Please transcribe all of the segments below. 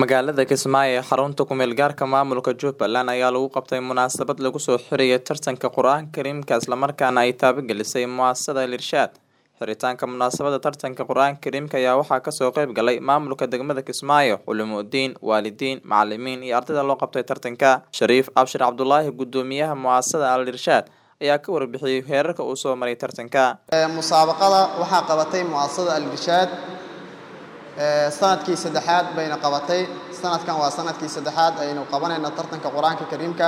Magaalada Kismaayo ee xarunta ku meel gaarka maamulka Jubbaland ayaa lagu qabtay munaasabad lagu soo xiriyay tartanka Qur'aanka Kariimka islamarkaana ay taabagelisay muasasada Al Irshaad. Xiritaanka munaasabada tartanka Qur'aanka Kariimka ayaa waxaa kasoo qayb galay maamulka degmada Kismaayo, culumudiin, waalidiin, macalimiin iyo ardayda loo qabtay tartanka. Shariif Abshir Cabdulaahi gudoomiyaha muasasada Al Irshaad ayaa ka warbixiyay heerarka uu soo maray tartanka. musaabaqada waxaa qabatay muasasada Al Irshaad sanadkii saddexaad bayna qabatay sanadkan waa sanadkii saddexaad aynu qabanayno tartanka qur-aanka kariimka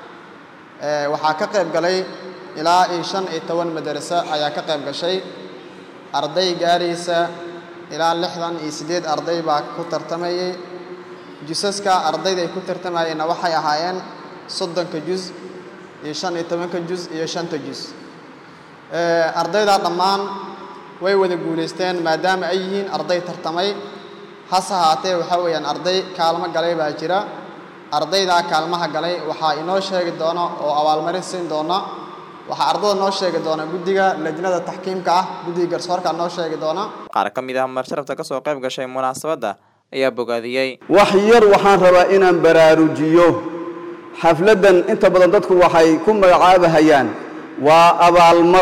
ah waxaa ka qayb galay ilaa iyo shan iyo toban madaraso ayaa ka qayb gashay arday gaaraysa ilaa lixdan iyo siddeed arday baa ku tartamayay jusaska ardayda ay ku tartamayeenna waxay ahaayeen soddonka jus iyo shan iyo tobanka jus iyo shanta jus ardayda dhammaan way wada guulaysteen maadaama ay yihiin arday tartamay hase haatee waxaa weeyaan arday kaalmo galay baa jira ardaydaa kaalmaha galay waxaa inoo sheegi doona oo abaalmarin siin doona waxaa ardada noo sheegi doona guddiga lajnada taxkiimka ah guddiga garsoorka noo sheegi doona Qaar ka mid ah marsharafta kasoo qayb gashay munaasabada ayaa bogaadiyey. wax yar waxaan rabaa inaan baraarujiyo xafladdan inta badan dadku waxay ku magacaabahayaan waa abaalmar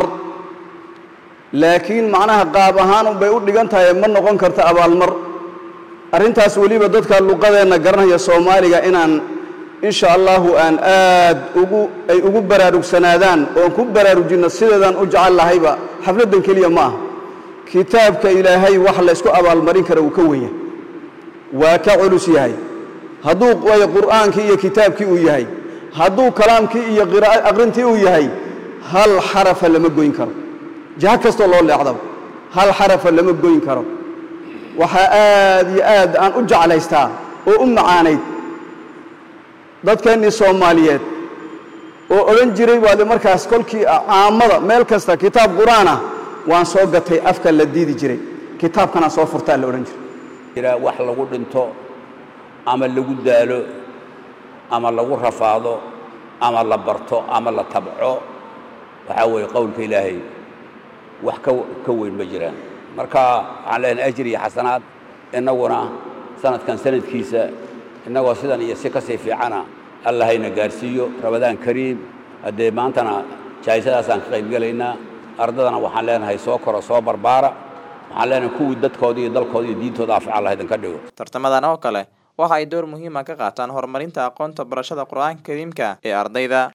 laakiin macnaha qaab ahaan unbay u dhigan tahay ma noqon karta abaalmar arrintaas weliba dadka luqadeenna garanaya soomaaliga inaan insha allahu aan aad ugu ay ugu baraarugsanaadaan oon ku baraarujinno sideedaan u jecel lahayba xafladdan keliya ma aha kitaabka ilaahay wax la ysku abaalmarin kara uu ka wenya waa ka culus yahay hadduu way qur'aankii iyo kitaabkii uu yahay hadduu kalaamkii iyo qira'a aqrintii uu yahay hal xarafa lama goyn karo jaha kastoo loo leecdaba hal xarafa lama goyn karo waxaa aad iyo aad aan u jeclaystaa oo u macaanayd dadkeennii soomaaliyeed oo odhan jiray baade markaas kolkii caamada meel kasta kitaab qur'aan ah waan soo gatay afka la diidi jiray kitaabkanaan soo furtaa la odhan jiray wax lagu dhinto ama lagu daalo ama lagu rafaado ama la barto ama la tabco waxaa weeye qowlka ilaahay wax ka weyn ma jiraan marka waxaan leenahay ajir iyo xasanaad innaguna sanadkan sanadkiisa innagoo sidan iyo si kasii fiicana allahayna gaarsiiyo ramadaan kariim haddee maantana jaayisadaasaan ka qaybgelaynaa ardadana waxaan leenahay soo koro soo barbaara waxaan leenahay kuwii dadkooda iyo dalkooda iyo diintooda afca allah idinka dhigo Tartamadan oo kale waxa ay door muhiim ah ka qaataan horumarinta aqoonta barashada Qur'aanka Kariimka ee ardayda.